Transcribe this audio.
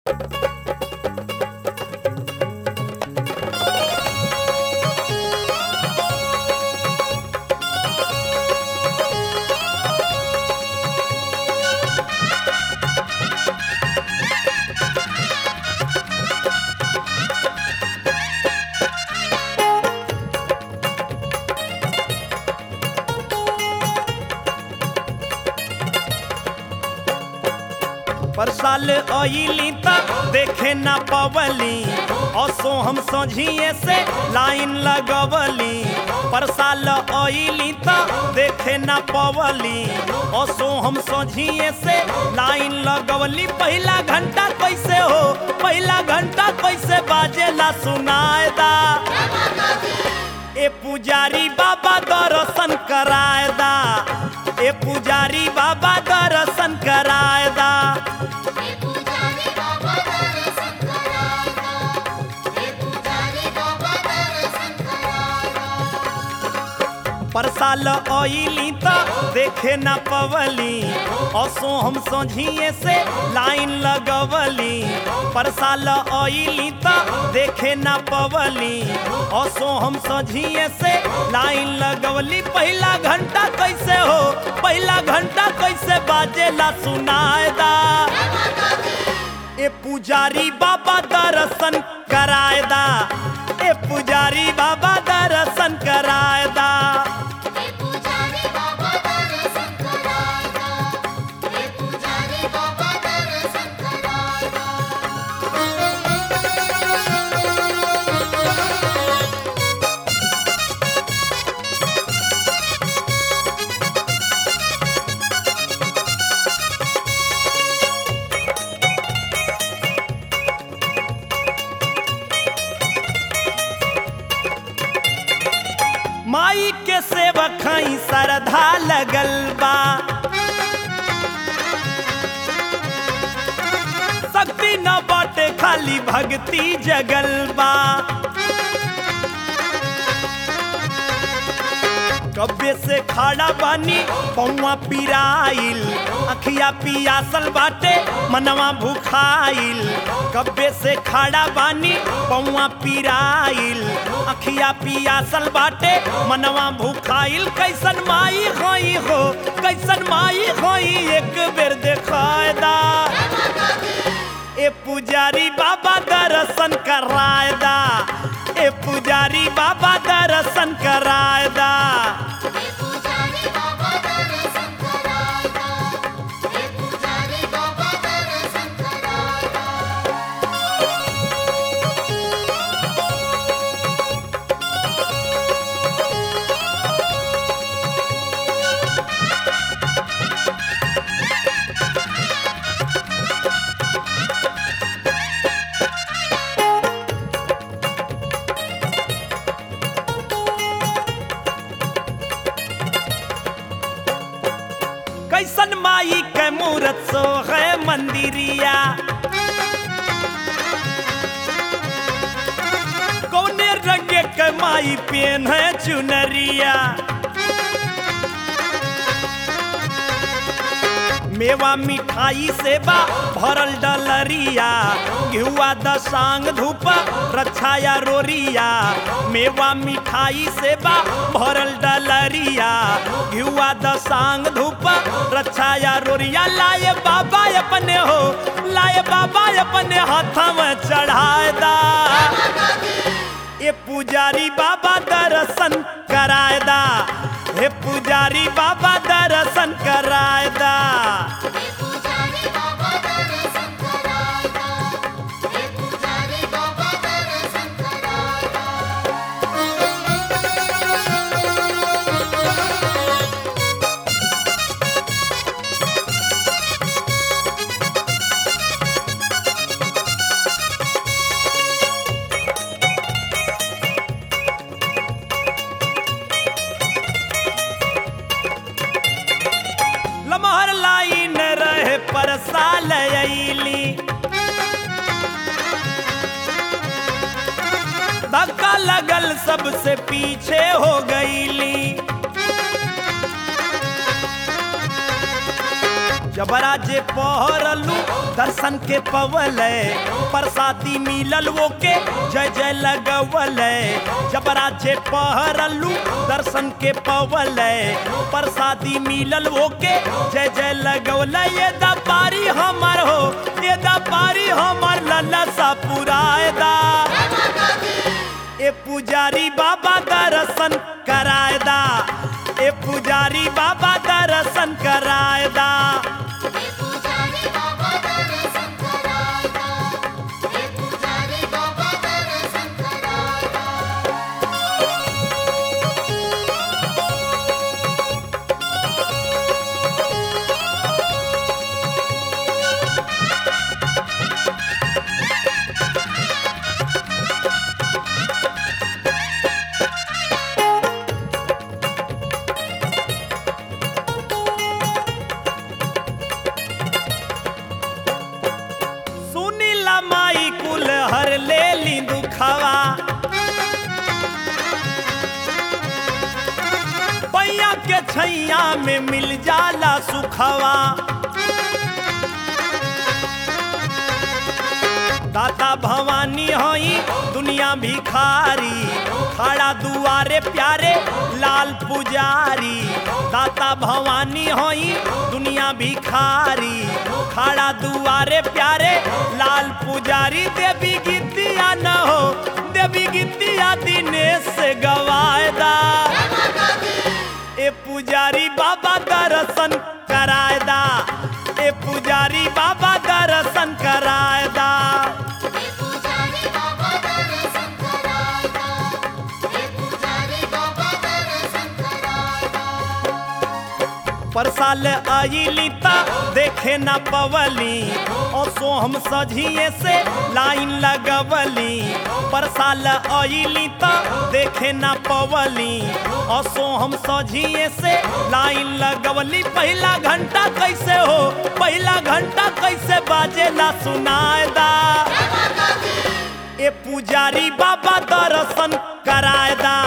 पर साल अइली त देखे ना पवली असो हम सोझिए से लाइन लगवली पर साल अइली त देखे ना पवली असो हम सोझिए से लाइन लगवली पहला घंटा कैसे हो पहला घंटा कैसे बाजेला सुनाएदा ए पुजारी बाबा दर्शन कराएदा ए पुजारी बाबा दर्शन कराएदा हे पुजारी बाबा दर्शन करायगा हे पुजारी बाबा दर्शन करायगा पर साल अइली त देखे ना पवली असो हम सोझिए से लाइन लगवली पर साल अइली त देखे ना पवली असो हम सोझिए से लाइन लगवली पहला घंटा कैसे हो पहला घंटा कैसे बाजेला सुनाएदा ए पुजारी बाबा दर्शन कराएदा ए पुजारी बाबा दर्शन कराएदा हे पुजारी बाबा दर्शन करायगा हे पुजारी बाबा दर्शन करायगा माई के सेवक हई श्रद्धा लगल बा शक्ति न बाटे खाली भक्ति जगल बा कब्बे से खड़ा बानी पौवा पिराइल अखिया पियासल बाटे मनवा भुखाइल कब्बे से खड़ा बानी पौवा पिराइल अखिया पियासल बाटे मनवा भुखाइल कैसन माई होई हो कैसन माई होई एक बेर देखायदा ए पुजारी बाबा दर्शन करायदा ए पुजारी बाबा दर्शन करायदा हे पुजारी बाबा दर्शन करायगा हे पुजारी बाबा दर्शन करायगा कैसन माई के मूरत सो है मंदिरिया कौने रंग के माई पेन है चुनरिया मेवा मिठाई से बा भरल डलरिया घिउआ दसांग धूप रक्षाया रोरिया मेवा मिठाई से बा भरल डलरिया घिउआ दसांग धूप रक्षाया रोरिया लाए बाबा अपने हो लाए बाबा अपने हाथ में चढ़ाए दा ये पुजारी बाबा दर्शन करायदा हे पुजारी बाबा दर्शन करायदा हे पुजारी बाबा दर्शन करायगा हे पुजारी बाबा दर्शन करायगा लमहर लाइन रहे पर साल अइली धक्का लगल सबसे पीछे हो गईली जबरा जे पहरलू दर्शन के पवल प्रसादी मिलल वो के जय जय लगवल जबरा जे पहरलू दर्शन के पवल प्रसादी मिलल वो के जय जय लगवल ये दपारी हमर हो ये दपारी हमर लल्ला सा पुरायदा ए पुजारी बाबा दर्शन करायदा ए पुजारी बाबा दर्शन करायदा हे पुजारी बाबा दर्शन करायदा हे पुजारी बाबा दर्शन करायदा सुनीला माई कुल हर ले ली दुखवा पैया के छैया में मिल जाला सुखवा दाता भवानी हई दुनिया भिखारी खड़ा दुआरे प्यारे लाल पुजारी दाता भवानी हई दुनिया भिखारी खड़ा दुआरे प्यारे लाल पुजारी देवी गीतिया न हो देवी गीतिया दिनेश से गवायदा ए पुजारी बाबा दर्शन करायदा ए पुजारी बाबा दर्शन करायदा हे पुजारी बाबा दर्शन करायदा हे पुजारी बाबा दर्शन करायदा परसाल आईली ता देखे न पवली और सो हम सझिए से लाइन लगवली परसाल आईली ता देखे न पवली और सो हम सझिए से लाइन लगवली पहला घंटा कैसे हो पहला घंटा कैसे बाजेला सुनायदा ए पुजारी बाबा दर्शन करायदा